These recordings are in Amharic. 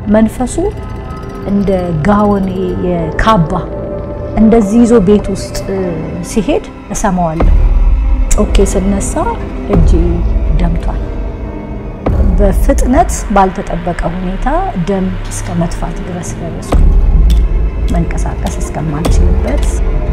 መንፈሱ እንደ ጋወን የካባ እንደዚህ ይዞ ቤት ውስጥ ሲሄድ እሰማዋለሁ። ጮኬ ስነሳ እጄ ደምቷል። በፍጥነት ባልተጠበቀ ሁኔታ ደም እስከ መጥፋት ድረስ ደረስኩ። መንቀሳቀስ እስከማልችልበት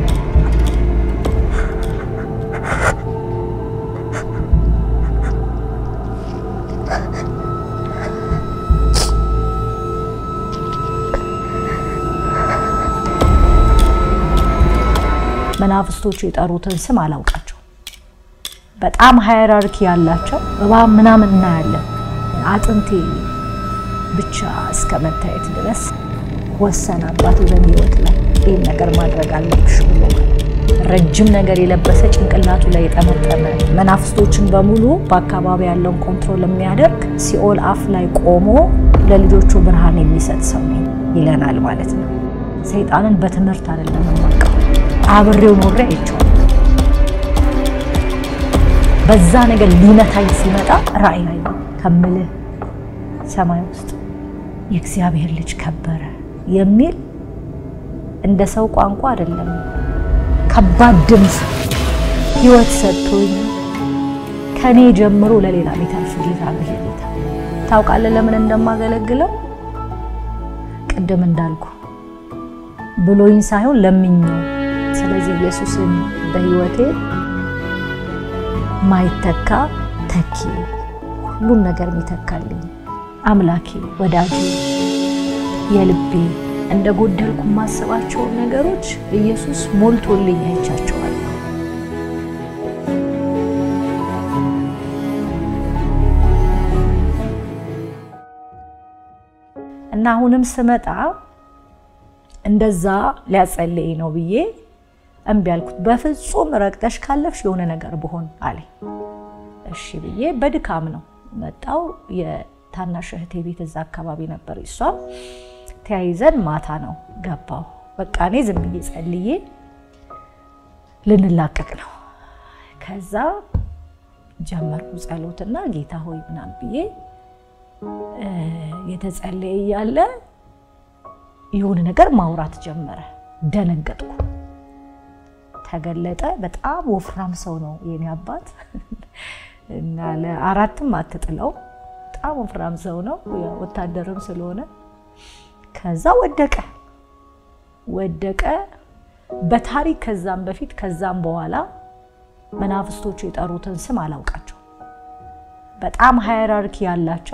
መናፍስቶቹ የጠሩትን ስም አላውቃቸው። በጣም ሃይራርኪ ያላቸው እባብ ምናምን እናያለን። አጥንቴ ብቻ እስከ መታየት ድረስ ወሰነ አባቴ በእኔ ህይወት ላይ ይህን ነገር ማድረግ አለብሽ ብሎ ረጅም ነገር የለበሰ ጭንቅላቱ ላይ የጠመጠመ መናፍስቶችን በሙሉ በአካባቢ ያለውን ኮንትሮል የሚያደርግ ሲኦል አፍ ላይ ቆሞ ለልጆቹ ብርሃን የሚሰጥ ሰው ነኝ ይለናል ማለት ነው። ሰይጣንን በትምህርት አይደለም የማውቀው፣ አብሬው ኖሬ አይቼዋለሁ። በዛ ነገር ሊመታኝ ሲመጣ ራእይ ላይ ከምልህ ሰማይ ውስጥ የእግዚአብሔር ልጅ ከበረ የሚል እንደ ሰው ቋንቋ አይደለም፣ ከባድ ድምፅ ህይወት ሰጥቶኝ ከኔ ጀምሮ ለሌላ የሚተርፍ ጌታ ነው። ይሄ ጌታ ታውቃለህ፣ ለምን እንደማገለግለው ቅድም እንዳልኩ ብሎኝ ሳይሆን ለምኜው። ስለዚህ ኢየሱስን በህይወቴ ማይተካ ተኪ ሁሉን ነገር የሚተካልኝ አምላኬ፣ ወዳጄ፣ የልቤ እንደ ጎደልኩ የማስባቸውን ነገሮች ኢየሱስ ሞልቶልኝ አይቻቸዋለሁ። እና አሁንም ስመጣ እንደዛ ሊያጸልይ ነው ብዬ እምቢ አልኩት። በፍጹም ረግጠሽ ካለፍሽ የሆነ ነገር ብሆን አለኝ። እሺ ብዬ በድካም ነው መጣው። የታናሽ እህቴ ቤት እዛ አካባቢ ነበር። እሷም ተያይዘን ማታ ነው ገባው። በቃ እኔ ዝም ብዬ ጸልዬ ልንላቀቅ ነው። ከዛ ጀመርኩ ጸሎትና ጌታ ሆይ ምናምን ብዬ የተጸለየ እያለ የሆነ ነገር ማውራት ጀመረ። ደነገጥኩ። ተገለጠ። በጣም ወፍራም ሰው ነው የኔ አባት እና ለአራትም አትጥለው በጣም ወፍራም ሰው ነው፣ ወታደርም ስለሆነ ከዛ ወደቀ ወደቀ። በታሪክ ከዛም በፊት ከዛም በኋላ መናፍስቶቹ የጠሩትን ስም አላውቃቸው። በጣም ሃይራርኪ ያላቸው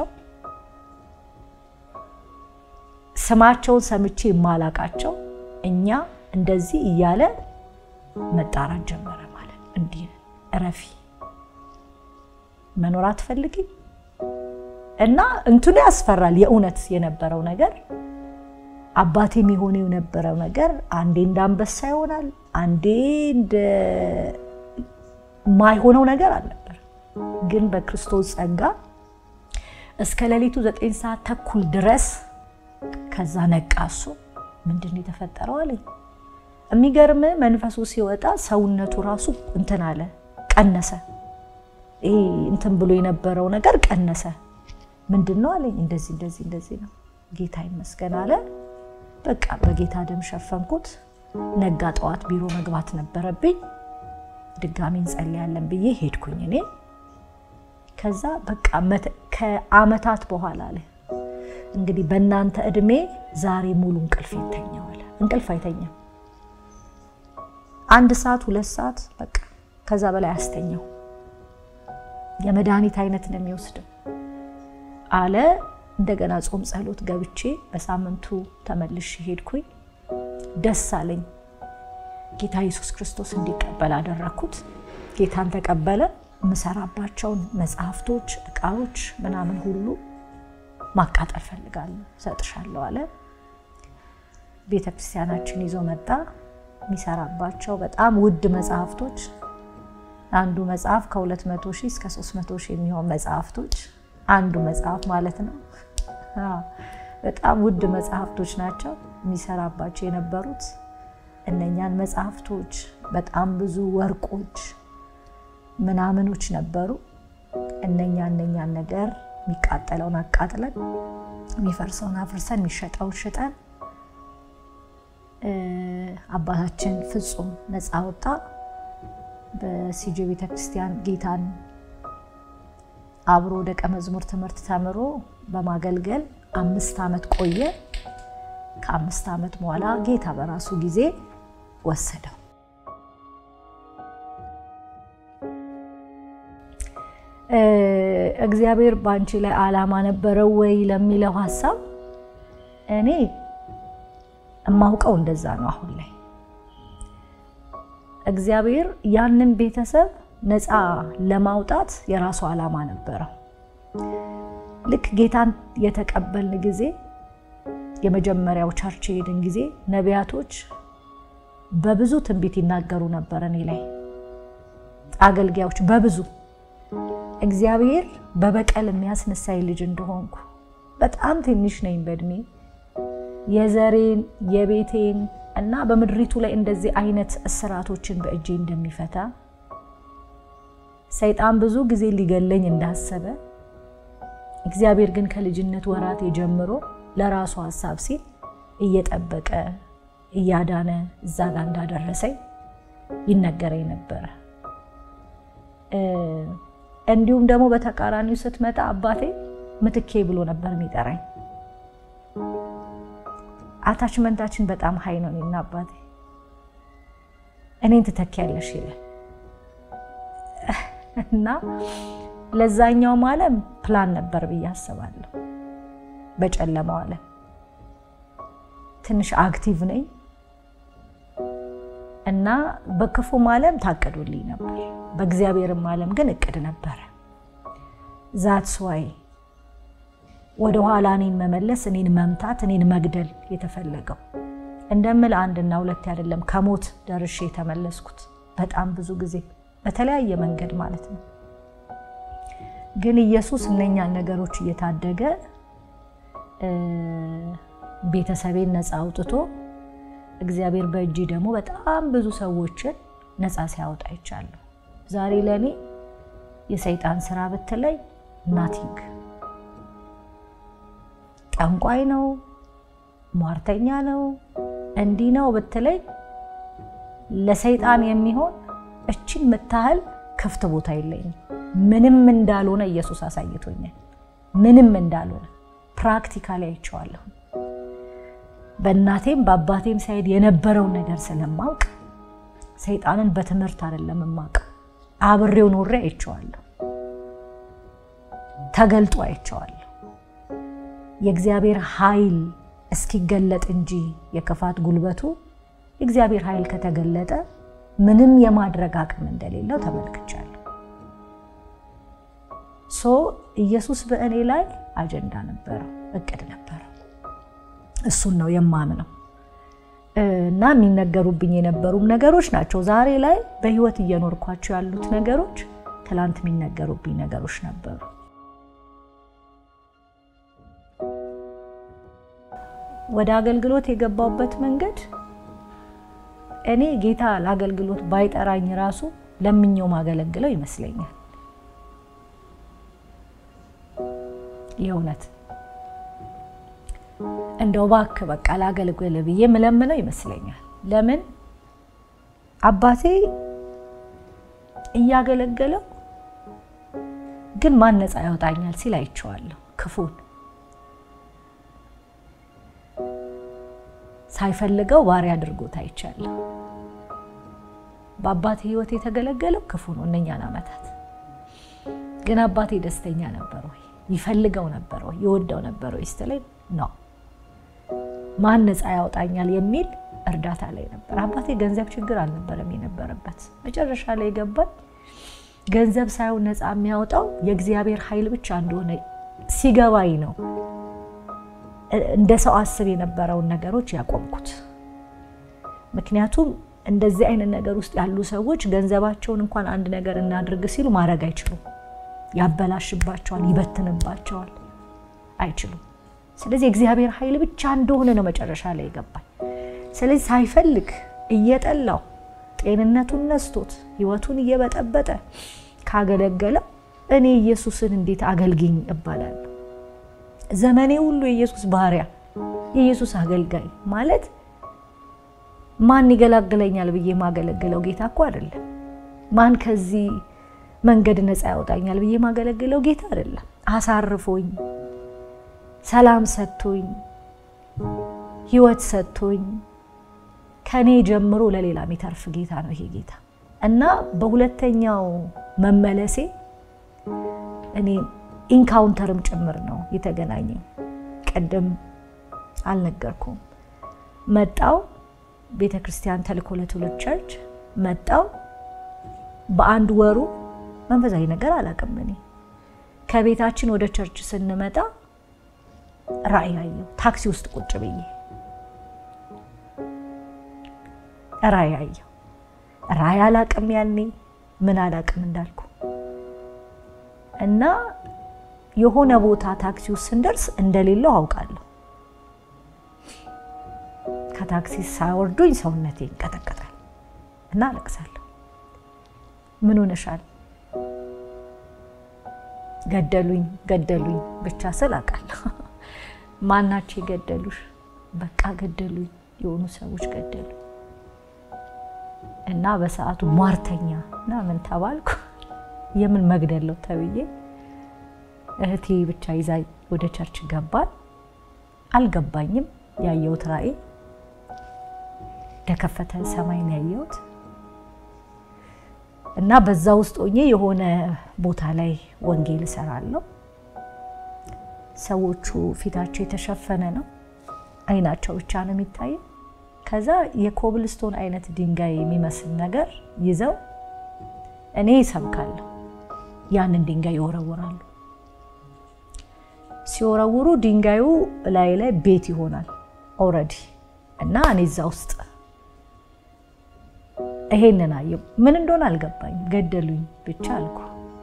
ስማቸውን ሰምቼ የማላቃቸው እኛ እንደዚህ እያለ መጣራት ጀመረ። ማለት እንዲህ እረፊ፣ መኖር አትፈልጊም እና እንትኑ ያስፈራል። የእውነት የነበረው ነገር አባቴም የሆነው የነበረው ነገር አንዴ እንደ አንበሳ ይሆናል፣ አንዴ እንደ ማይሆነው ነገር አልነበር። ግን በክርስቶስ ጸጋ እስከ ሌሊቱ ዘጠኝ ሰዓት ተኩል ድረስ ከዛ ነቃ። እሱ ምንድን ነው የተፈጠረው አለኝ። የሚገርም መንፈሱ ሲወጣ ሰውነቱ ራሱ እንትን አለ፣ ቀነሰ። ይሄ እንትን ብሎ የነበረው ነገር ቀነሰ። ምንድን ነው አለኝ። እንደዚህ እንደዚህ እንደዚህ ነው። ጌታ ይመስገን አለ። በቃ በጌታ ደም ሸፈንኩት። ነጋ። ጠዋት ቢሮ መግባት ነበረብኝ። ድጋሚ እንጸልያለን ብዬ ሄድኩኝ እኔ። ከዛ በቃ ከአመታት በኋላ አለ እንግዲህ በእናንተ እድሜ ዛሬ ሙሉ እንቅልፍ ይተኛዋል። እንቅልፍ አይተኛም። አንድ ሰዓት ሁለት ሰዓት በቃ ከዛ በላይ አስተኛው። የመድኃኒት አይነት ነው የሚወስደው አለ። እንደገና ጾም ጸሎት ገብቼ በሳምንቱ ተመልሼ ሄድኩኝ። ደስ አለኝ። ጌታ ኢየሱስ ክርስቶስ እንዲቀበል አደረግኩት። ጌታን ተቀበለ። የምሰራባቸውን መጽሐፍቶች፣ እቃዎች ምናምን ሁሉ ማቃጠል ፈልጋለሁ፣ ሰጥሻለሁ አለ። ቤተ ክርስቲያናችን ይዞ መጣ። የሚሰራባቸው በጣም ውድ መጽሐፍቶች፣ አንዱ መጽሐፍ ከ200 ሺህ እስከ 300 ሺህ የሚሆን መጽሐፍቶች፣ አንዱ መጽሐፍ ማለት ነው። በጣም ውድ መጽሐፍቶች ናቸው የሚሰራባቸው የነበሩት። እነኛን መጽሐፍቶች በጣም ብዙ ወርቆች ምናምኖች ነበሩ። እነኛ እነኛን ነገር የሚቃጠለውን አቃጥለን የሚፈርሰውን አፍርሰን የሚሸጠውን ሽጠን አባታችን ፍጹም ነፃ ወጣ። በሲጂ ቤተክርስቲያን ጌታን አብሮ ደቀ መዝሙር ትምህርት ተምሮ በማገልገል አምስት ዓመት ቆየ። ከአምስት ዓመት በኋላ ጌታ በራሱ ጊዜ ወሰደው። እግዚአብሔር በአንቺ ላይ ዓላማ ነበረው ወይ ለሚለው ሀሳብ እኔ እማውቀው እንደዛ ነው። አሁን ላይ እግዚአብሔር ያንን ቤተሰብ ነፃ ለማውጣት የራሱ ዓላማ ነበረው። ልክ ጌታን የተቀበልን ጊዜ የመጀመሪያው ቸርች የሄድን ጊዜ ነቢያቶች በብዙ ትንቢት ይናገሩ ነበር እኔ ላይ አገልጋዮች በብዙ እግዚአብሔር በበቀል የሚያስነሳኝ ልጅ እንደሆንኩ በጣም ትንሽ ነኝ በእድሜ የዘሬን የቤቴን እና በምድሪቱ ላይ እንደዚህ አይነት እስራቶችን በእጄ እንደሚፈታ ሰይጣን ብዙ ጊዜ ሊገለኝ እንዳሰበ እግዚአብሔር ግን ከልጅነት ወራቴ ጀምሮ ለራሱ ሀሳብ ሲል እየጠበቀ እያዳነ እዛ ጋር እንዳደረሰኝ ይነገረኝ ነበረ። እንዲሁም ደግሞ በተቃራኒው ስትመጣ አባቴ ምትኬ ብሎ ነበር የሚጠራኝ። አታችመንታችን በጣም ሀይ ነው። እኔና አባቴ እኔን ትተኪያለሽ ይላል እና ለዛኛውም ዓለም ፕላን ነበር ብዬ አስባለሁ። በጨለማው ዓለም ትንሽ አክቲቭ ነኝ እና በክፉም ዓለም ታቅዶልኝ ነበር፣ በእግዚአብሔርም ዓለም ግን እቅድ ነበረ። ዛትስ ዋይ ወደ ኋላ እኔን መመለስ፣ እኔን መምታት፣ እኔን መግደል የተፈለገው እንደምል አንድና ሁለት አይደለም፣ ከሞት ደርሼ የተመለስኩት በጣም ብዙ ጊዜ በተለያየ መንገድ ማለት ነው። ግን ኢየሱስ እነኛን ነገሮች እየታደገ ቤተሰቤን ነፃ አውጥቶ እግዚአብሔር በእጅ ደግሞ በጣም ብዙ ሰዎችን ነፃ ሲያወጣ ይቻለሁ። ዛሬ ለእኔ የሰይጣን ስራ ብትለይ ናቲንግ ጠንቋይ ነው፣ ሟርተኛ ነው፣ እንዲህ ነው ብትለይ ለሰይጣን የሚሆን እችን የምታህል ክፍት ቦታ የለኝም። ምንም እንዳልሆነ ኢየሱስ አሳይቶኛል። ምንም እንዳልሆነ ፕራክቲካሊ አይቼዋለሁ። በእናቴም በአባቴም ሳይድ የነበረውን ነገር ስለማውቅ ሰይጣንን በትምህርት አይደለም የማውቀው፣ አብሬው ኖሬ አይቼዋለሁ። ተገልጦ አይቼዋለሁ። የእግዚአብሔር ኃይል እስኪገለጥ እንጂ የክፋት ጉልበቱ የእግዚአብሔር ኃይል ከተገለጠ ምንም የማድረግ አቅም እንደሌለው ተመልክቻለሁ። ሶ ኢየሱስ በእኔ ላይ አጀንዳ ነበረው፣ እቅድ ነበረው። እሱን ነው የማምነው እና የሚነገሩብኝ የነበሩም ነገሮች ናቸው። ዛሬ ላይ በህይወት እየኖርኳቸው ያሉት ነገሮች ትላንት የሚነገሩብኝ ነገሮች ነበሩ። ወደ አገልግሎት የገባሁበት መንገድ እኔ ጌታ ለአገልግሎት ባይጠራኝ ራሱ ለምኘው ማገለግለው ይመስለኛል። የእውነት እንደው እባክህ በቃ ላገልግል ብዬ ምለምነው ይመስለኛል። ለምን አባቴ እያገለገለው ግን ማን ነፃ ያወጣኛል ሲል አይቼዋለሁ። ክፉን ሳይፈልገው ባሪያ አድርጎት አይቻለሁ። በአባቴ ህይወት የተገለገለው ክፉ ነው። እነኛን ዓመታት ግን አባቴ ደስተኛ ነበር ወይ? ይፈልገው ነበር ወይ? ይወደው ነበር ወይ ስትለኝ ነው ማን ነፃ ያወጣኛል የሚል እርዳታ ላይ ነበር። አባቴ ገንዘብ ችግር አልነበረም የነበረበት። መጨረሻ ላይ ገባኝ ገንዘብ ሳይሆን ነፃ የሚያወጣው የእግዚአብሔር ኃይል ብቻ እንደሆነ ሲገባኝ ነው እንደ ሰው አስብ የነበረውን ነገሮች ያቆምኩት። ምክንያቱም እንደዚህ አይነት ነገር ውስጥ ያሉ ሰዎች ገንዘባቸውን እንኳን አንድ ነገር እናድርግ ሲሉ ማድረግ አይችሉም። ያበላሽባቸዋል፣ ይበትንባቸዋል፣ አይችሉም። ስለዚህ እግዚአብሔር ኃይል ብቻ እንደሆነ ነው መጨረሻ ላይ ይገባል። ስለዚህ ሳይፈልግ እየጠላው ጤንነቱን ነስቶት ህይወቱን እየበጠበጠ ካገለገለው እኔ ኢየሱስን እንዴት አገልግኝ እባላለሁ? ዘመኔ ሁሉ የኢየሱስ ባሪያ፣ የኢየሱስ አገልጋይ ማለት ማን ይገላግለኛል ብዬ የማገለግለው ጌታ እኮ አይደለም። ማን ከዚህ መንገድ ነፃ ያወጣኛል ብዬ የማገለግለው ጌታ አይደለም። አሳርፎኝ፣ ሰላም ሰጥቶኝ፣ ህይወት ሰጥቶኝ ከኔ ጀምሮ ለሌላ የሚተርፍ ጌታ ነው ይሄ ጌታ እና በሁለተኛው መመለሴ እኔ ኢንካውንተርም ጭምር ነው የተገናኘኝ። ቅድም አልነገርኩም። መጣው ቤተ ክርስቲያን ተልእኮ ለትውልድ ቸርች መጣው። በአንድ ወሩ መንፈሳዊ ነገር አላውቅም። እኔ ከቤታችን ወደ ቸርች ስንመጣ ራእይ አየሁ። ታክሲ ውስጥ ቁጭ ብዬ ራእይ አየሁ። ራእይ አላውቅም ያኔ ምን አላውቅም እንዳልኩ እና የሆነ ቦታ ታክሲ ውስጥ ስንደርስ እንደሌለው አውቃለሁ። ከታክሲ ሳያወርዱኝ ሰውነቴ ይንቀጠቀጣል እና አለቅሳለሁ። ምን ሆነሻል? ገደሉኝ ገደሉኝ ብቻ ስል አውቃለሁ። ማናቸው የገደሉሽ? በቃ ገደሉኝ፣ የሆኑ ሰዎች ገደሉ እና በሰዓቱ ሟርተኛ እና ምን ተባልኩ። የምን መግደለው ተብዬ እህቴ ብቻ ይዛ ወደ ቸርች ገባል። አልገባኝም። ያየሁት ራእይ የተከፈተ ሰማይን ያየሁት እና በዛ ውስጥ ሆኜ የሆነ ቦታ ላይ ወንጌል እሰራለሁ። ሰዎቹ ፊታቸው የተሸፈነ ነው፣ አይናቸው ብቻ ነው የሚታየው። ከዛ የኮብልስቶን አይነት ድንጋይ የሚመስል ነገር ይዘው እኔ ይሰብካለሁ፣ ያንን ድንጋይ ይወረውራሉ። ሲወረውሩ ድንጋዩ ላይ ላይ ቤት ይሆናል ኦልሬዲ እና እኔ እዛ ውስጥ ይሄንን አየሁ። ምን እንደሆነ አልገባኝም። ገደሉኝ ብቻ አልኩ።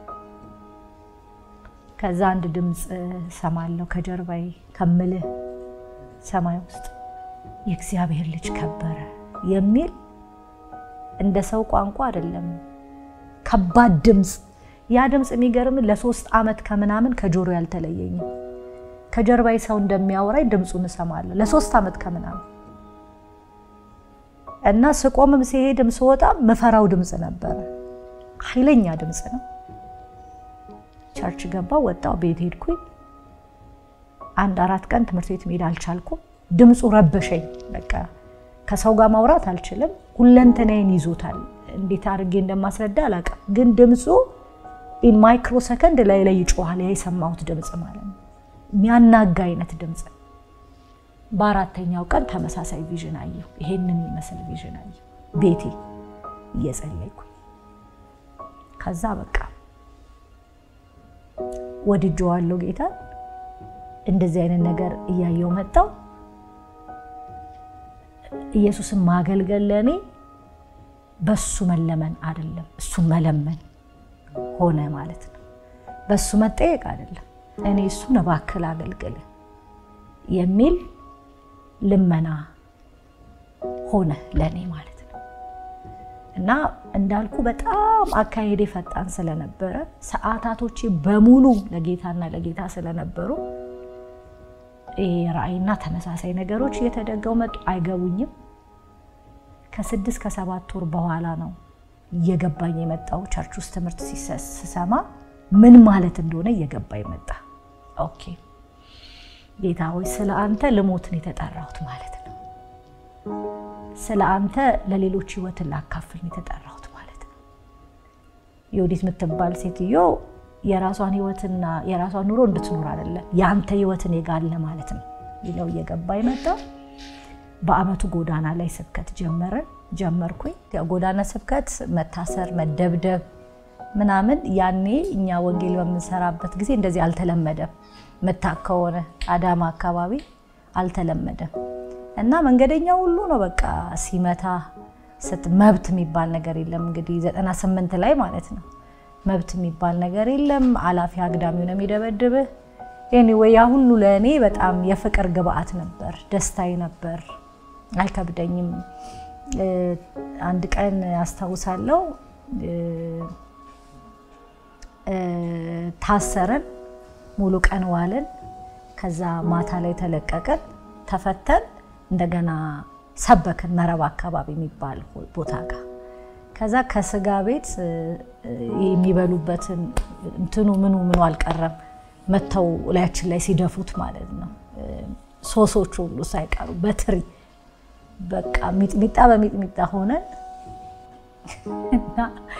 ከዛ አንድ ድምፅ ሰማለሁ ከጀርባዬ ከምልህ ሰማይ ውስጥ የእግዚአብሔር ልጅ ከበረ የሚል እንደ ሰው ቋንቋ አይደለም፣ ከባድ ድምፅ። ያ ድምፅ የሚገርም ለሶስት ዓመት ከምናምን ከጆሮ ያልተለየኝም። ከጀርባዬ ሰው እንደሚያወራኝ ድምፁን እሰማለሁ ለሶስት ዓመት ከምናምን እና ስቆምም ሲሄድም ስወጣም ምፈራው ድምፅ ነበረ። ኃይለኛ ድምፅ ነው። ቸርች ገባው፣ ወጣው፣ ቤት ሄድኩኝ። አንድ አራት ቀን ትምህርት ቤት መሄድ አልቻልኩም። ድምፁ ረበሸኝ። በቃ ከሰው ጋር ማውራት አልችልም። ሁለንተናዬን ይዞታል። እንዴት አድርጌ እንደማስረዳ አላውቅም፣ ግን ድምፁ ኢን ማይክሮ ሰከንድ ላይ ላይ ይጮኋል። ያ የሰማሁት ድምፅ ማለት ነው። የሚያናጋ አይነት ድምፅ በአራተኛው ቀን ተመሳሳይ ቪዥን አየሁ። ይሄንን የሚመስል ቪዥን አየሁ ቤቴ እየጸለይኩ። ከዛ በቃ ወድጄዋለሁ ጌታ። እንደዚህ አይነት ነገር እያየው መጣው። ኢየሱስን ማገልገል ለእኔ በሱ መለመን አይደለም፣ እሱን መለመን ሆነ ማለት ነው። በሱ መጠየቅ አይደለም፣ እኔ እሱን እባክህ አገልግል የሚል ልመና ሆነ ለእኔ ማለት ነው። እና እንዳልኩ በጣም አካሄዴ ፈጣን ስለነበረ ሰዓታቶቼ በሙሉ ለጌታና ለጌታ ስለነበሩ ራእይና ተመሳሳይ ነገሮች እየተደገው መጡ። አይገቡኝም። ከስድስት ከሰባት ወር በኋላ ነው እየገባኝ የመጣው። ቸርች ውስጥ ትምህርት ስሰማ ምን ማለት እንደሆነ እየገባኝ መጣ። ኦኬ ጌታ ሆይ ስለ አንተ ልሞትን የተጠራሁት ማለት ነው። ስለ አንተ ለሌሎች ህይወትን ላካፍል የተጠራሁት ማለት ነው። የወዲት የምትባል ሴትዮ የራሷን ህይወትና የራሷን ኑሮ እንድትኖር አይደለም የአንተ ህይወትን የጋለ ማለት ነው ይለው እየገባ ይመጣ። በአመቱ ጎዳና ላይ ስብከት ጀመረን ጀመርኩኝ። ጎዳና ስብከት መታሰር፣ መደብደብ ምናምን ያኔ እኛ ወንጌል በምንሰራበት ጊዜ እንደዚህ አልተለመደም። ምታክ ከሆነ አዳማ አካባቢ አልተለመደም እና መንገደኛ ሁሉ ነው በቃ ሲመታ ስት መብት የሚባል ነገር የለም። እንግዲህ ዘጠና ስምንት ላይ ማለት ነው መብት የሚባል ነገር የለም። አላፊ አግዳሚው ነው የሚደበድብህ። ኤኒዌይ ያ ሁሉ ለእኔ በጣም የፍቅር ግብአት ነበር፣ ደስታዬ ነበር፣ አይከብደኝም። አንድ ቀን አስታውሳለሁ ታሰርን፣ ሙሉ ቀን ዋልን። ከዛ ማታ ላይ ተለቀቅን፣ ተፈተን እንደገና ሰበክን መረብ አካባቢ የሚባል ቦታ ጋር ከዛ ከስጋ ቤት የሚበሉበትን እንትኑ ምኑ ምኑ አልቀረም መተው ላያችን ላይ ሲደፉት ማለት ነው። ሶሶቹ ሁሉ ሳይቀሩ በትሪ በቃ ሚጥሚጣ በሚጥሚጣ ሆነን እና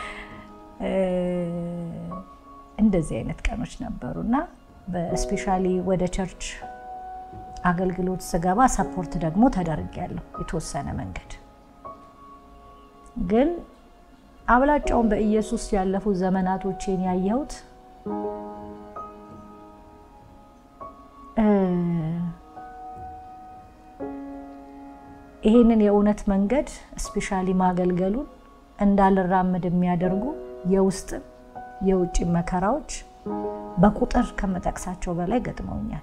እንደዚህ አይነት ቀኖች ነበሩ እና በስፔሻሊ ወደ ቸርች አገልግሎት ስገባ ሰፖርት ደግሞ ተደርጊያለሁ የተወሰነ መንገድ ግን አብላጫውን በኢየሱስ ያለፉ ዘመናቶቼን ያየሁት ይሄንን የእውነት መንገድ ስፔሻሊ ማገልገሉን እንዳልራምድ የሚያደርጉ የውስጥም የውጭ መከራዎች በቁጥር ከመጠቅሳቸው በላይ ገጥመውኛል።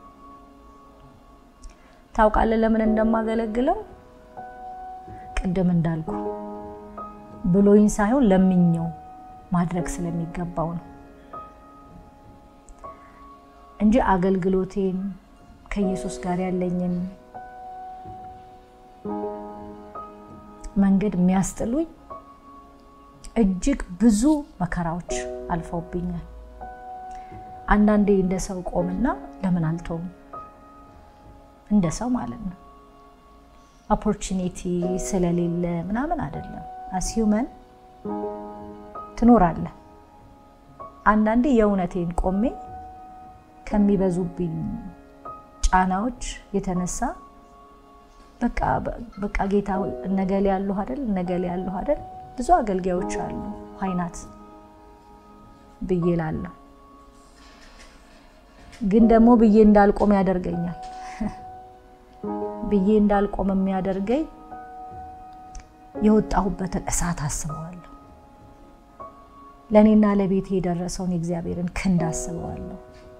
ታውቃለህ ለምን እንደማገለግለው? ቅድም እንዳልኩ ብሎኝ ሳይሆን ለምኘው ማድረግ ስለሚገባው ነው እንጂ አገልግሎቴን ከኢየሱስ ጋር ያለኝን መንገድ የሚያስጥሉኝ እጅግ ብዙ መከራዎች አልፈውብኛል። አንዳንዴ እንደ ሰው ቆምና ለምን አልተውም እንደ ሰው ማለት ነው ኦፖርቹኒቲ ስለሌለ ምናምን አይደለም። አስዩመን ትኖራለህ። አንዳንዴ የእውነቴን ቆሜ ከሚበዙብኝ ጫናዎች የተነሳ በቃ ጌታ ነገሌ ያለሁ አይደል ነገሌ ያለሁ አይደል ብዙ አገልጋዮች አሉ ሀይናት ብዬ ላለሁ ግን ደግሞ ብዬ እንዳልቆም ያደርገኛል። ብዬ እንዳልቆም የሚያደርገኝ የወጣሁበትን እሳት አስበዋለሁ። ለእኔና ለቤቴ የደረሰውን የእግዚአብሔርን ክንድ አስበዋለሁ።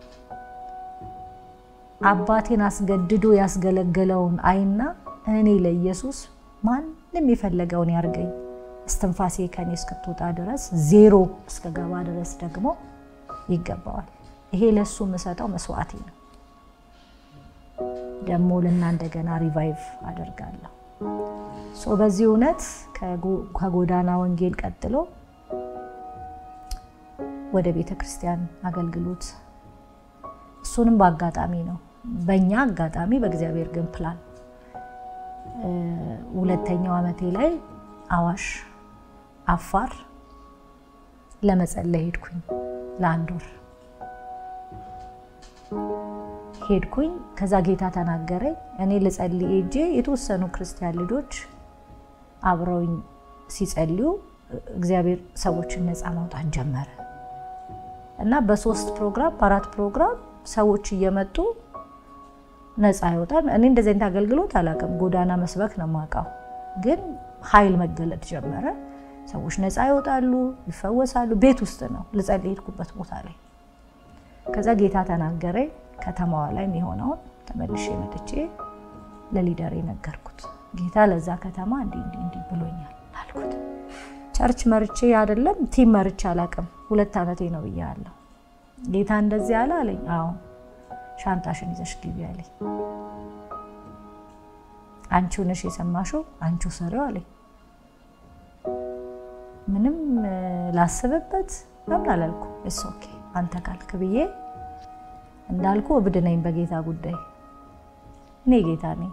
አባቴን አስገድዶ ያስገለገለውን አይና እኔ ለኢየሱስ ማንም የፈለገውን ያርገኝ እስትንፋሴ ከኔ እስክትወጣ ድረስ ዜሮ እስከገባ ድረስ ደግሞ ይገባዋል። ይሄ ለእሱ የምሰጠው መስዋዕቴ ነው። ደግሞ ልና እንደገና ሪቫይቭ አደርጋለሁ። በዚህ እውነት ከጎዳና ወንጌል ቀጥሎ ወደ ቤተ ክርስቲያን አገልግሎት እሱንም በአጋጣሚ ነው፣ በእኛ አጋጣሚ፣ በእግዚአብሔር ግን ፕላን ሁለተኛው ዓመቴ ላይ አዋሽ አፋር ለመጸለይ ሄድኩኝ። ለአንድ ወር ሄድኩኝ። ከዛ ጌታ ተናገረኝ። እኔ ልጸልይ ሄጄ የተወሰኑ ክርስቲያን ልጆች አብረውኝ ሲጸልዩ እግዚአብሔር ሰዎችን ነፃ ማውጣት ጀመረ እና በሶስት ፕሮግራም በአራት ፕሮግራም ሰዎች እየመጡ ነፃ ይወጣል። እኔ እንደዚህ አይነት አገልግሎት አላውቅም። ጎዳና መስበክ ነው የማውቀው። ግን ኃይል መገለጥ ጀመረ። ሰዎች ነፃ ይወጣሉ፣ ይፈወሳሉ። ቤት ውስጥ ነው ልጸልይ ሄድኩበት ቦታ ላይ። ከዛ ጌታ ተናገረኝ። ከተማዋ ላይ የሚሆነውን ተመልሼ መጥቼ ለሊደር ነገርኩት። ጌታ ለዛ ከተማ እንዲህ እንዲህ እንዲህ ብሎኛል አልኩት። ቸርች መርቼ አይደለም ቲም መርቼ አላውቅም። ሁለት ዓመቴ ነው ብያለሁ። ጌታ እንደዚህ አለ አለኝ። አዎ ሻንጣሽን ይዘሽ ግቢ አለኝ። አንቺው ነሽ የሰማሽው፣ አንቺው ሰሪው አለኝ። ምንም ላስብበት ለምን አላልኩ። እስ ኦኬ አንተ ካልክ ብዬ እንዳልኩ እብድ ነኝ በጌታ ጉዳይ። እኔ ጌታ ነኝ።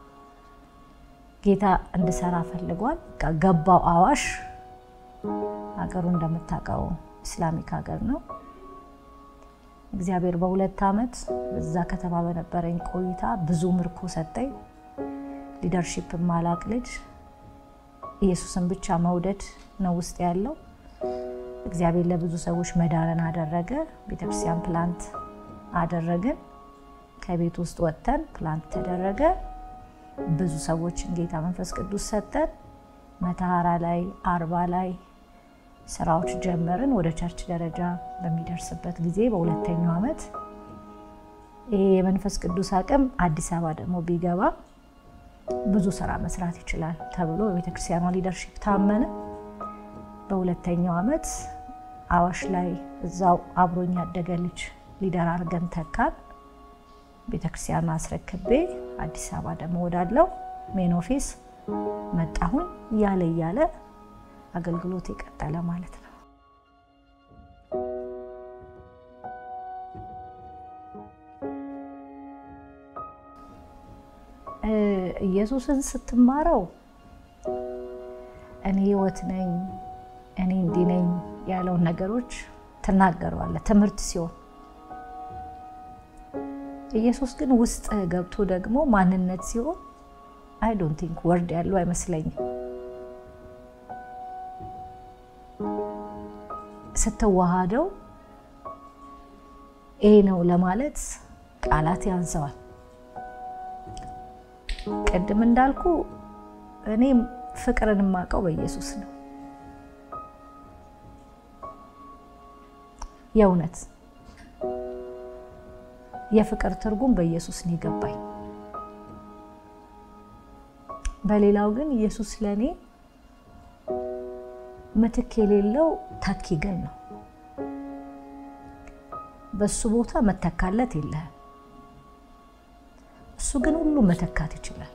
ጌታ እንድሰራ ፈልጓል። ገባው አዋሽ። ሀገሩ እንደምታውቀው ኢስላሚክ ሀገር ነው። እግዚአብሔር በሁለት ዓመት እዛ ከተማ በነበረኝ ቆይታ ብዙ ምርኮ ሰጠኝ። ሊደርሺፕ ማላቅ ልጅ ኢየሱስን ብቻ መውደድ ነው ውስጥ ያለው። እግዚአብሔር ለብዙ ሰዎች መዳንን አደረገ። ቤተክርስቲያን ፕላንት አደረግን። ከቤት ውስጥ ወጥተን ፕላንት ተደረገ። ብዙ ሰዎችን ጌታ መንፈስ ቅዱስ ሰጠን። መተሃራ ላይ አርባ ላይ ስራዎች ጀመርን። ወደ ቸርች ደረጃ በሚደርስበት ጊዜ በሁለተኛው ዓመት ይሄ የመንፈስ ቅዱስ አቅም አዲስ አበባ ደግሞ ቢገባ ብዙ ስራ መስራት ይችላል ተብሎ በቤተክርስቲያኗ ሊደርሺፕ ታመነ። በሁለተኛው ዓመት አዋሽ ላይ እዛው አብሮኝ ያደገ ልጅ ሊደር አድርገን ተካን። ቤተክርስቲያን አስረክቤ አዲስ አበባ ደግሞ ወዳለው ሜን ኦፊስ መጣሁኝ። እያለ እያለ አገልግሎት የቀጠለ ማለት ነው። ኢየሱስን ስትማረው እኔ ህይወት ነኝ፣ እኔ እንዲህ ነኝ ያለውን ነገሮች ትናገረዋለህ ትምህርት ሲሆን ኢየሱስ ግን ውስጥ ገብቶ ደግሞ ማንነት ሲሆን አይ ዶንት ቲንክ ወርድ ያለው አይመስለኝም። ስትዋሃደው ይሄ ነው ለማለት ቃላት ያንሰዋል። ቅድም እንዳልኩ እኔ ፍቅርን የማውቀው በኢየሱስ ነው። የእውነት የፍቅር ትርጉም በኢየሱስ ነው የገባኝ። በሌላው ግን ኢየሱስ ለእኔ ምትክ የሌለው ተኪ ግን ነው። በሱ ቦታ መተካለት የለህም። እሱ ግን ሁሉ መተካት ይችላል።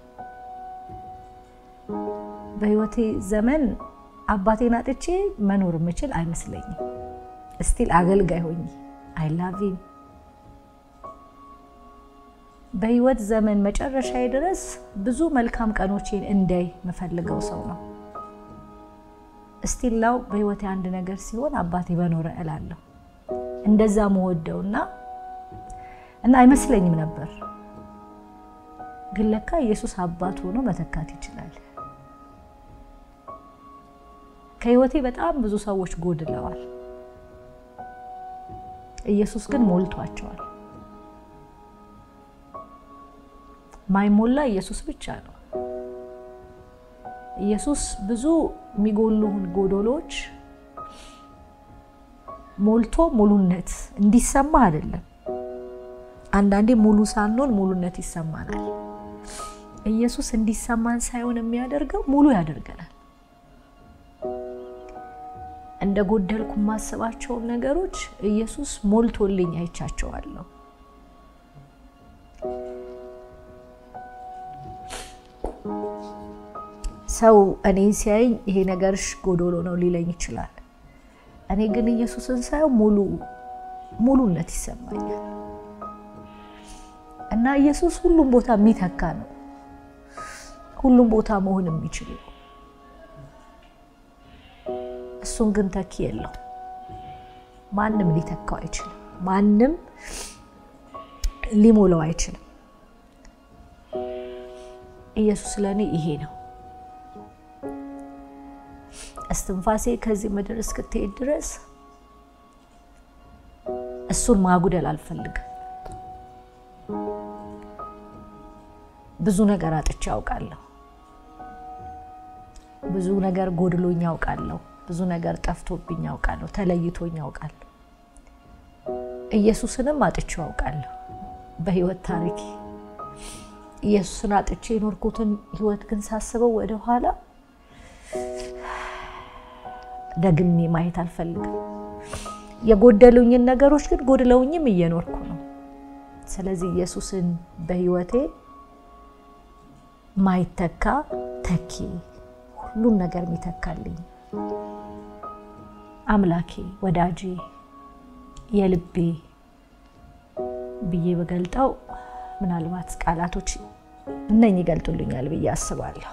በህይወቴ ዘመን አባቴን አጥቼ መኖር የምችል አይመስለኝም። እስቲል አገልጋይ ሆኜ አይ ላቭ ዩ በህይወት ዘመን መጨረሻዬ ድረስ ብዙ መልካም ቀኖቼን እንዳይ የምፈልገው ሰው ነው። እስቲላው በህይወቴ አንድ ነገር ሲሆን አባቴ በኖረ እላለሁ። እንደዛ መወደውና እና አይመስለኝም ነበር፣ ግን ለካ ኢየሱስ አባት ሆኖ መተካት ይችላል። ከህይወቴ በጣም ብዙ ሰዎች ጎድለዋል። ኢየሱስ ግን ሞልቷቸዋል። ማይሞላ ኢየሱስ ብቻ ነው። ኢየሱስ ብዙ የሚጎሉን ጎዶሎች ሞልቶ ሙሉነት እንዲሰማ አይደለም። አንዳንዴ ሙሉ ሳንሆን ሙሉነት ይሰማናል። ኢየሱስ እንዲሰማን ሳይሆን የሚያደርገው ሙሉ ያደርገናል። እንደ ጎደልኩ የማስባቸውን ነገሮች ኢየሱስ ሞልቶልኝ አይቻቸዋለሁ። ሰው እኔን ሲያይኝ ይሄ ነገርሽ ጎዶሎ ነው ሊለኝ ይችላል። እኔ ግን ኢየሱስን ሳየው ሙሉ ሙሉነት ይሰማኛል እና ኢየሱስ ሁሉም ቦታ የሚተካ ነው። ሁሉም ቦታ መሆን የሚችል ነው። እሱን ግን ተኪ የለው። ማንም ሊተካው አይችልም። ማንም ሊሞላው አይችልም። ኢየሱስ ለእኔ ይሄ ነው። እስትንፋሴ ከዚህ ምድር እስክትሄድ ድረስ እሱን ማጉደል አልፈልግም። ብዙ ነገር አጥቼ ያውቃለሁ። ብዙ ነገር ጎድሎኝ ያውቃለሁ። ብዙ ነገር ጠፍቶብኝ ያውቃለሁ። ተለይቶኝ ያውቃለሁ። ኢየሱስንም አጥቼው ያውቃለሁ በህይወት ታሪኬ። ኢየሱስን አጥቼ የኖርኩትን ህይወት ግን ሳስበው ወደኋላ ደግሜ ማየት አልፈልግም። የጎደሉኝን ነገሮች ግን ጎድለውኝም እየኖርኩ ነው። ስለዚህ ኢየሱስን በህይወቴ ማይተካ ተኪ፣ ሁሉን ነገር የሚተካልኝ አምላኬ፣ ወዳጄ፣ የልቤ ብዬ በገልጠው ምናልባት ቃላቶች እነኝ ይገልጡልኛል ብዬ አስባለሁ።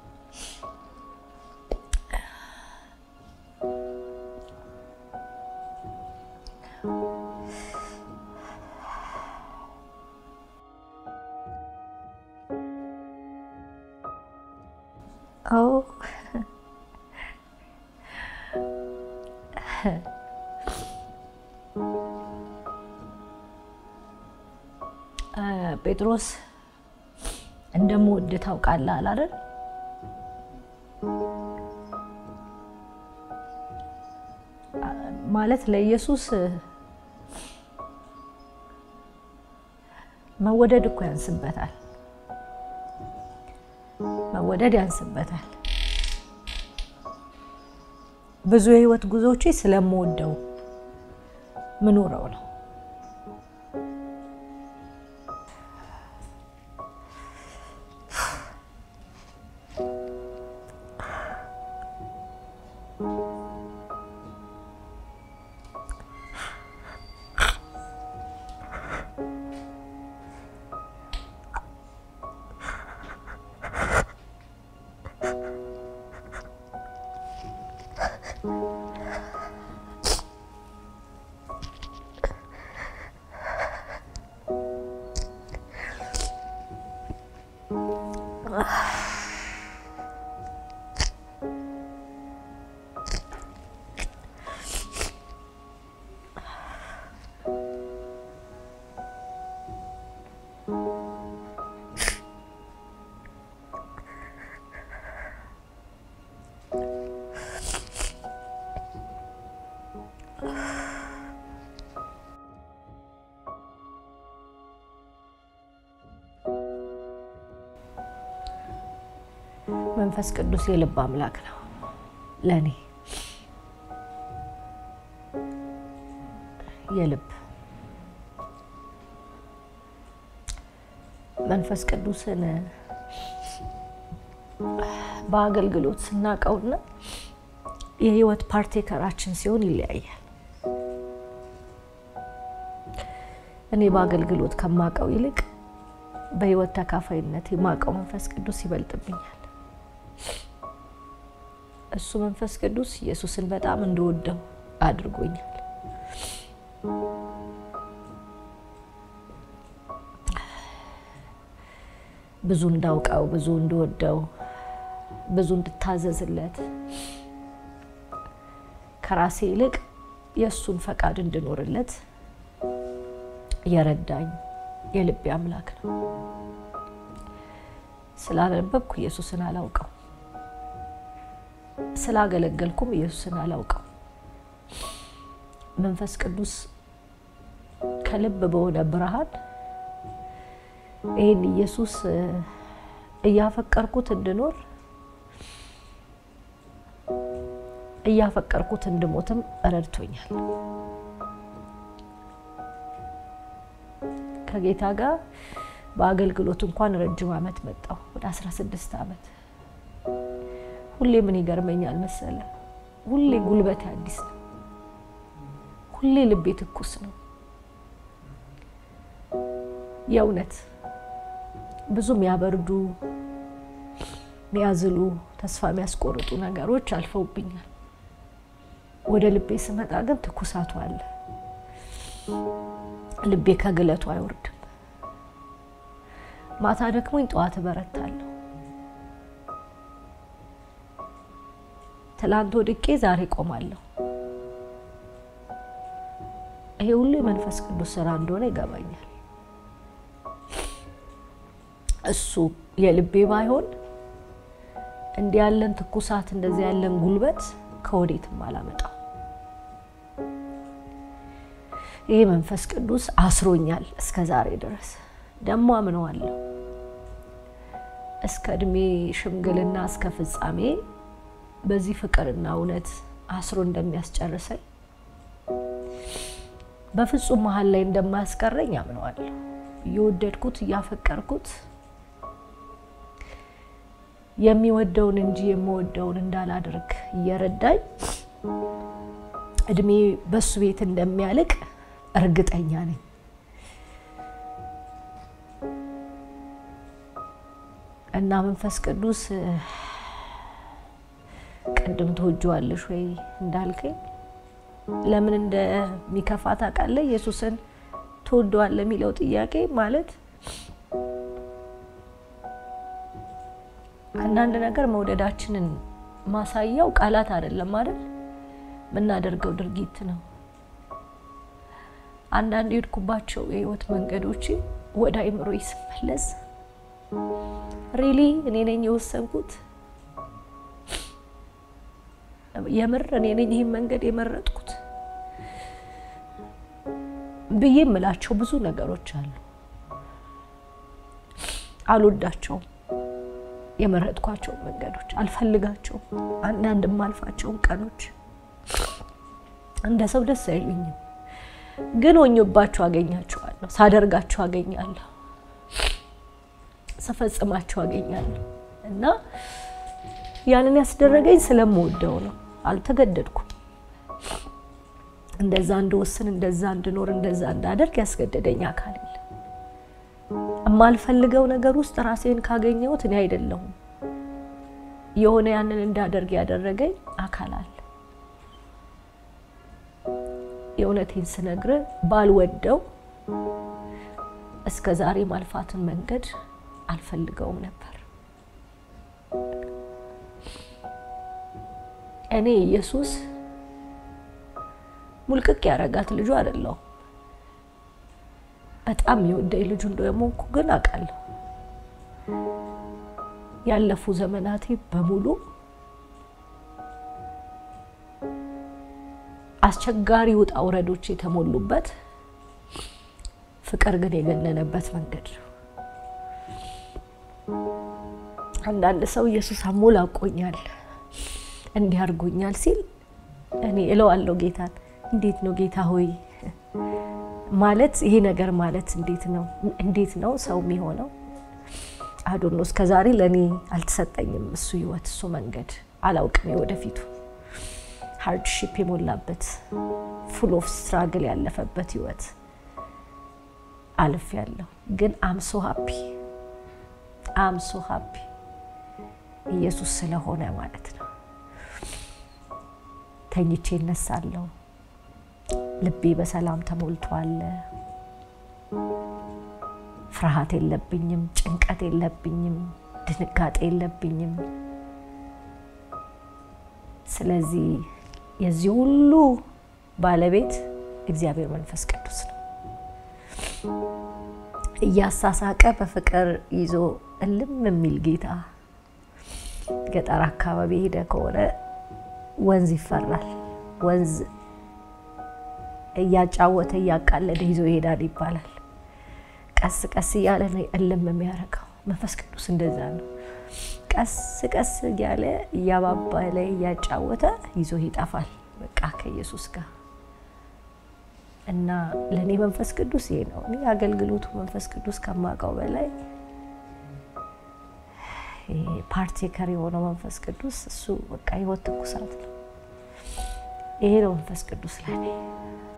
ጴጥሮስ እንደምወድ ታውቃለህ አላለን? ማለት ለኢየሱስ መወደድ እኮ ያንስበታል። መወደድ ያንስበታል። ብዙ የህይወት ጉዞዎቼ ስለምወደው ምኖረው ነው። መንፈስ ቅዱስ የልብ አምላክ ነው ለእኔ የልብ መንፈስ ቅዱስን በአገልግሎት ስናውቀውና የህይወት ፓርቴከራችን ሲሆን ይለያያል። እኔ በአገልግሎት ከማውቀው ይልቅ በህይወት ተካፋይነት የማውቀው መንፈስ ቅዱስ ይበልጥብኛል። እሱ መንፈስ ቅዱስ ኢየሱስን በጣም እንደወደው አድርጎኛል። ብዙ እንዳውቀው፣ ብዙ እንደወደው፣ ብዙ እንድታዘዝለት ከራሴ ይልቅ የእሱን ፈቃድ እንድኖርለት የረዳኝ የልቤ አምላክ ነው። ስላነበብኩ ኢየሱስን አላውቀው፣ ስላገለገልኩም ኢየሱስን አላውቀው። መንፈስ ቅዱስ ከልብ በሆነ ብርሃን ይህን ኢየሱስ እያፈቀርኩት እንድኖር እያፈቀርኩት እንድሞትም ረድቶኛል። ከጌታ ጋር በአገልግሎት እንኳን ረጅም ዓመት መጣሁ፣ ወደ 16 ዓመት። ሁሌ ምን ይገርመኛል መሰለ፣ ሁሌ ጉልበቴ አዲስ ነው፣ ሁሌ ልቤ ትኩስ ነው። የእውነት ብዙ የሚያበርዱ የሚያዝሉ ተስፋ የሚያስቆርጡ ነገሮች አልፈውብኛል። ወደ ልቤ ስመጣ ግን ትኩሳቱ አለ። ልቤ ከግለቱ አይወርድም። ማታ ደክሞኝ ጠዋት እበረታለሁ። ትላንት ወድቄ ዛሬ ቆማለሁ። ይሄ ሁሉ የመንፈስ ቅዱስ ስራ እንደሆነ ይገባኛል። እሱ የልቤ ባይሆን እንዲህ ያለን ትኩሳት እንደዚህ ያለን ጉልበት ከወዴትም አላመጣው። ይህ መንፈስ ቅዱስ አስሮኛል እስከ ዛሬ ድረስ ደግሞ አምነዋለሁ። እስከ እድሜ ሽምግልና እስከ ፍጻሜ በዚህ ፍቅርና እውነት አስሮ እንደሚያስጨርሰኝ በፍጹም መሀል ላይ እንደማያስቀረኝ አምነዋለሁ። እየወደድኩት እያፈቀርኩት የሚወደውን እንጂ የምወደውን እንዳላደርግ እየረዳኝ እድሜ በሱ ቤት እንደሚያልቅ እርግጠኛ ነኝ። እና መንፈስ ቅዱስ ቅድም ትወጂዋለሽ ወይ እንዳልከኝ ለምን እንደሚከፋ ታውቃለህ? ኢየሱስን ትወደዋለህ የሚለው ጥያቄ ማለት አንዳንድ ነገር መውደዳችንን ማሳያው ቃላት አይደለም አይደል? የምናደርገው ድርጊት ነው። አንዳንድ የሄድኩባቸው የህይወት መንገዶች ወደ አይምሮ ስመለስ ሪሊ እኔ ነኝ የወሰንኩት? የምር እኔ ነኝ ይህን መንገድ የመረጥኩት ብዬ የምላቸው ብዙ ነገሮች አሉ። አልወዳቸውም። የመረጥኳቸው መንገዶች አልፈልጋቸውም። አንዳንድ የማልፋቸውን ቀኖች እንደ ሰው ደስ አይሉኝም። ግን ሆኜባቸው አገኛቸዋለሁ። ሳደርጋቸው አገኛለሁ። ስፈጽማቸው አገኛለሁ። እና ያንን ያስደረገኝ ስለምወደው ነው። አልተገደድኩም። እንደዛ እንድወስን፣ እንደዛ እንድኖር፣ እንደዛ እንዳደርግ ያስገደደኝ አካል የለም። የማልፈልገው ነገር ውስጥ ራሴን ካገኘሁት እኔ አይደለሁም። የሆነ ያንን እንዳደርግ ያደረገኝ አካል አለ። የእውነቴን ስነግር ባልወደው እስከ ዛሬ ማልፋትን መንገድ አልፈልገውም ነበር። እኔ ኢየሱስ ሙልቅቅ ያረጋት ልጁ አይደለሁም። በጣም የወደኝ ልጁ እንደሆንኩ ግን አውቃለሁ። ያለፉ ዘመናቴ በሙሉ አስቸጋሪ ውጣ ውረዶች የተሞሉበት ፍቅር ግን የገነነበት መንገድ ነው። አንዳንድ ሰው ኢየሱስ አሞላቆኛል እንዲህ አድርጎኛል ሲል እኔ እለዋለሁ ጌታን፣ እንዴት ነው ጌታ ሆይ ማለት ይሄ ነገር ማለት እንዴት ነው እንዴት ነው ሰው የሚሆነው? አዶኖ እስከ ዛሬ ለእኔ አልተሰጠኝም እሱ ህይወት እሱ መንገድ አላውቅም። የወደፊቱ ሃርድሺፕ የሞላበት ፉል ኦፍ ስትራግል ያለፈበት ህይወት አልፍ ያለሁ ግን አምሶ ሀፒ አምሶ ሀፒ ኢየሱስ ስለሆነ ማለት ነው። ተኝቼ እነሳለሁ። ልቤ በሰላም ተሞልቷል። ፍርሃት የለብኝም፣ ጭንቀት የለብኝም፣ ድንጋጤ የለብኝም። ስለዚህ የዚህ ሁሉ ባለቤት እግዚአብሔር መንፈስ ቅዱስ ነው። እያሳሳቀ በፍቅር ይዞ እልም የሚል ጌታ ገጠር አካባቢ ሄደ ከሆነ ወንዝ ይፈራል። ወንዝ እያጫወተ እያቃለደ ይዞ ይሄዳል ይባላል። ቀስ ቀስ እያለ ነው እልም የሚያደርገው። መንፈስ ቅዱስ እንደዛ ነው። ቀስ ቀስ እያለ እያባባለ እያጫወተ ይዞ ይጠፋል። በቃ ከኢየሱስ ጋር እና ለእኔ መንፈስ ቅዱስ ይሄ ነው። እኔ አገልግሎቱ መንፈስ ቅዱስ ከማውቀው በላይ ፓርቴከር የሆነው መንፈስ ቅዱስ እሱ በቃ ህይወት ትኩሳት ነው። ይሄ ነው መንፈስ ቅዱስ ለእኔ።